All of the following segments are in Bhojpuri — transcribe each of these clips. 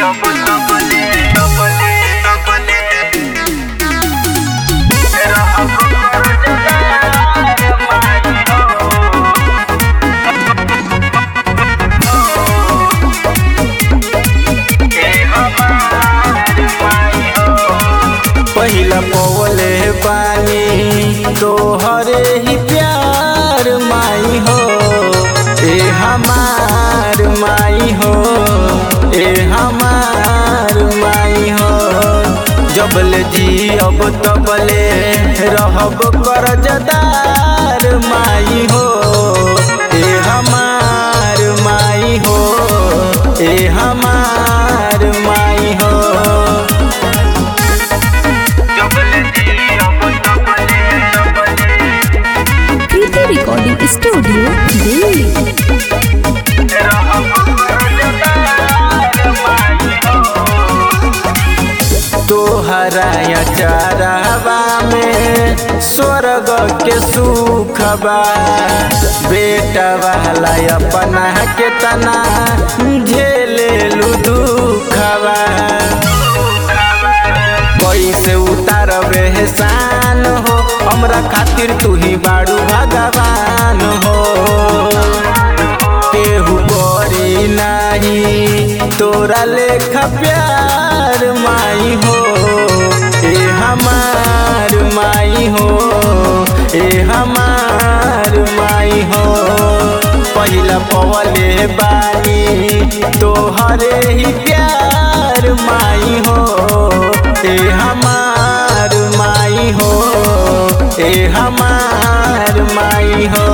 पहिला पवले पानी तोहरे ही प्यार माई हो ए हमार माई हो ए हमार माई हो जबले जी अब तबले रहब करजदार माई हो ए हमार माई हो ए हमार माई हो कृति रिकॉर्डिंग स्टूडियो दिल्ली तोहरा चारावा में स्वर्ग के सुख बा बेटा वाला अपना के तना झेले लू दुखबा कैसे उतारबे एहसान हो हमरा खातिर तू ही बाड़ू भगवान हो केहू करी नाही तोरा लेखा प्यार माई हो ए हमार माई हो ए हमार माई हो पहिला पवले बानी तोहरे ही प्यार माई हो ए हमार माई हो ए हमार माई हो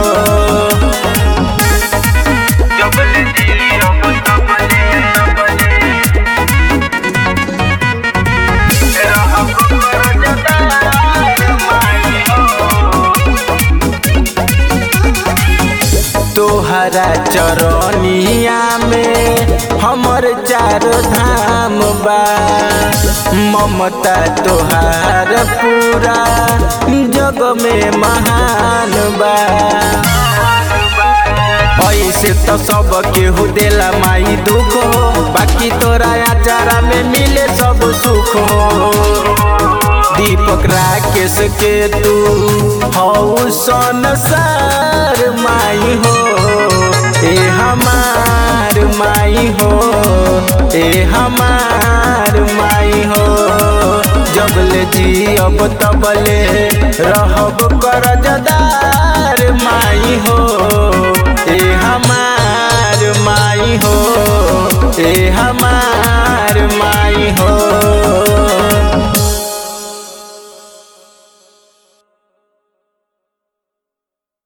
तोहरा चरनिया में हमर चारो धाम बा ममता तोहार पूरा जग में महान बा ऐसे तो सब केहू देला माई दुख हो बाकी तोरा आचारा में मिले सब सुख हो दीपक राकेश के तू हऊ संसार माई हो ए हमार माई हो ए हमार माई हो जबले जी अब तबले रहब करजदार माई हो ए हमार माई हो ए हमार